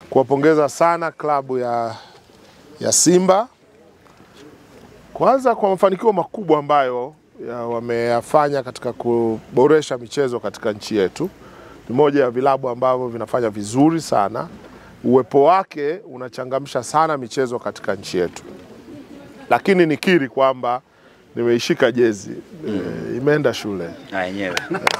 kuwapongeza sana klabu ya, ya Simba kwanza kwa mafanikio makubwa ambayo ya wameyafanya katika kuboresha michezo katika nchi yetu. Ni moja ya vilabu ambavyo vinafanya vizuri sana, uwepo wake unachangamsha sana michezo katika nchi yetu, lakini nikiri kwamba nimeishika jezi e, imeenda shule na yenyewe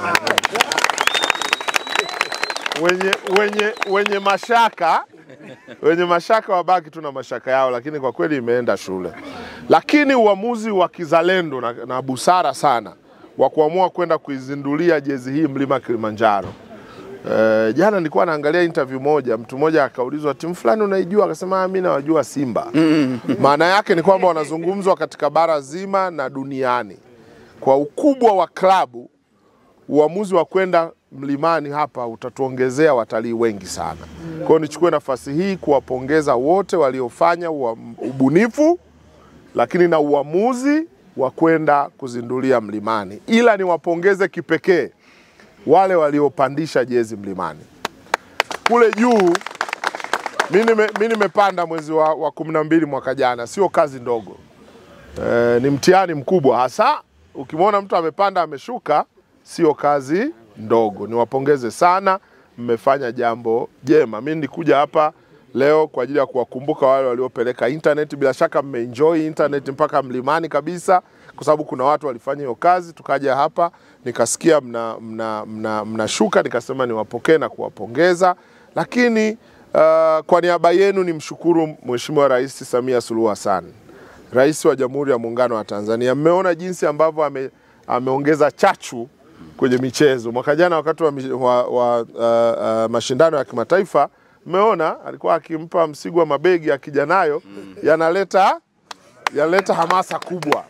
wenye, wenye, wenye mashaka wenye mashaka wabaki tu na mashaka yao, lakini kwa kweli imeenda shule. Lakini uamuzi wa kizalendo na, na busara sana wa kuamua kwenda kuizindulia jezi hii mlima Kilimanjaro. E, jana nilikuwa naangalia interview moja, mtu mmoja akaulizwa timu fulani unaijua, akasema "Ah, mimi nawajua Simba. Maana yake ni kwamba wanazungumzwa katika bara zima na duniani kwa ukubwa wa klabu uamuzi wa kwenda mlimani hapa utatuongezea watalii wengi sana. Kwa hiyo nichukue nafasi hii kuwapongeza wote waliofanya ua- ubunifu, lakini na uamuzi wa kwenda kuzindulia mlimani, ila niwapongeze kipekee wale waliopandisha jezi mlimani kule juu. Mi nime- mi nimepanda mwezi wa, wa kumi na mbili mwaka jana, sio kazi ndogo e, ni mtihani mkubwa hasa ukimwona mtu amepanda ameshuka, sio kazi ndogo. Niwapongeze sana, mmefanya jambo jema. Mi nilikuja hapa leo kwa ajili ya kuwakumbuka wale waliopeleka internet. Bila shaka mmeenjoy internet mpaka mlimani kabisa, kwa sababu kuna watu walifanya hiyo kazi. Tukaja hapa nikasikia mna, mna, mna, mnashuka, nikasema niwapokee na kuwapongeza, lakini uh, kwa niaba yenu nimshukuru Mheshimiwa Rais Samia Suluhu Hassan Rais wa Jamhuri ya Muungano wa Tanzania. Mmeona jinsi ambavyo ame, ameongeza chachu kwenye michezo. Mwaka jana wakati wa, mi- wa, wa uh, uh, mashindano ya kimataifa, mmeona alikuwa akimpa Msigwa mabegi akija nayo, yanaleta yanaleta hamasa kubwa.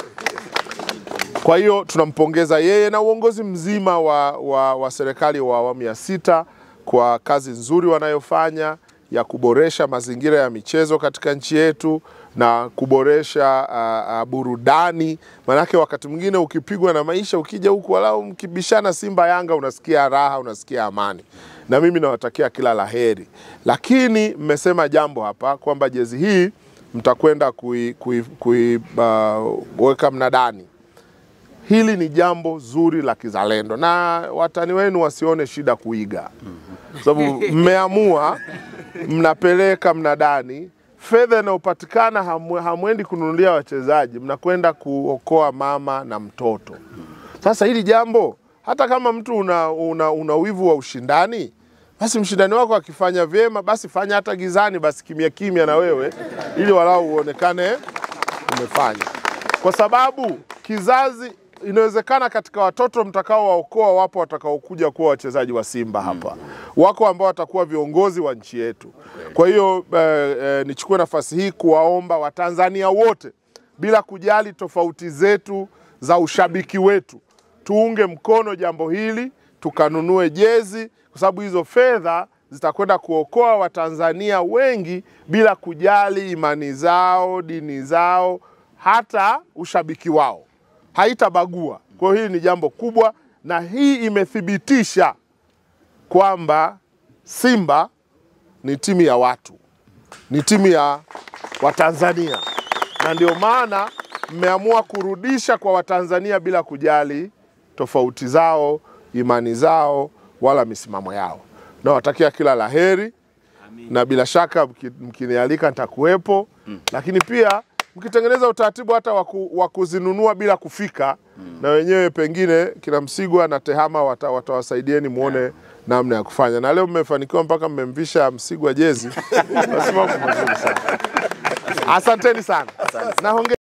Kwa hiyo tunampongeza yeye na uongozi mzima wa, wa, wa serikali wa awamu ya sita kwa kazi nzuri wanayofanya ya kuboresha mazingira ya michezo katika nchi yetu na kuboresha uh, uh, burudani. Maanake wakati mwingine ukipigwa na maisha, ukija huku walau mkibishana Simba Yanga, unasikia raha, unasikia amani, na mimi nawatakia kila laheri. Lakini mmesema jambo hapa kwamba jezi hii mtakwenda kuiweka kui, kui, uh, weka mnadani hili ni jambo zuri la kizalendo na watani wenu wasione shida kuiga, sababu mmeamua, mnapeleka mnadani, fedha inayopatikana hamwe- hamwendi kununulia wachezaji, mnakwenda kuokoa mama na mtoto. Sasa hili jambo, hata kama mtu una, una, una wivu wa ushindani, basi mshindani wako akifanya vyema, basi fanya hata gizani, basi kimya kimya na wewe, ili walau uonekane umefanya, kwa sababu kizazi inawezekana katika watoto mtakaowaokoa wapo watakaokuja kuwa wachezaji wa Simba hapa, wako ambao watakuwa viongozi wa nchi yetu. Kwa hiyo eh, eh, nichukue nafasi hii kuwaomba Watanzania wote bila kujali tofauti zetu za ushabiki wetu, tuunge mkono jambo hili, tukanunue jezi, kwa sababu hizo fedha zitakwenda kuokoa Watanzania wengi bila kujali imani zao, dini zao, hata ushabiki wao, haitabagua. Kwa hiyo hili ni jambo kubwa, na hii imethibitisha kwamba Simba ni timu ya watu, ni timu ya Watanzania, na ndio maana mmeamua kurudisha kwa Watanzania bila kujali tofauti zao, imani zao, wala misimamo yao. Nawatakia kila laheri na bila shaka mki- mkinialika nitakuwepo, lakini pia mkitengeneza utaratibu hata wa ku- wa kuzinunua bila kufika, na wenyewe pengine kina Msigwa na Tehama wata- watawasaidieni muone namna ya kufanya, na leo mmefanikiwa mpaka mmemvisha Msigwa jezi, basi mambo mazuri sana. Asanteni sana na hongera.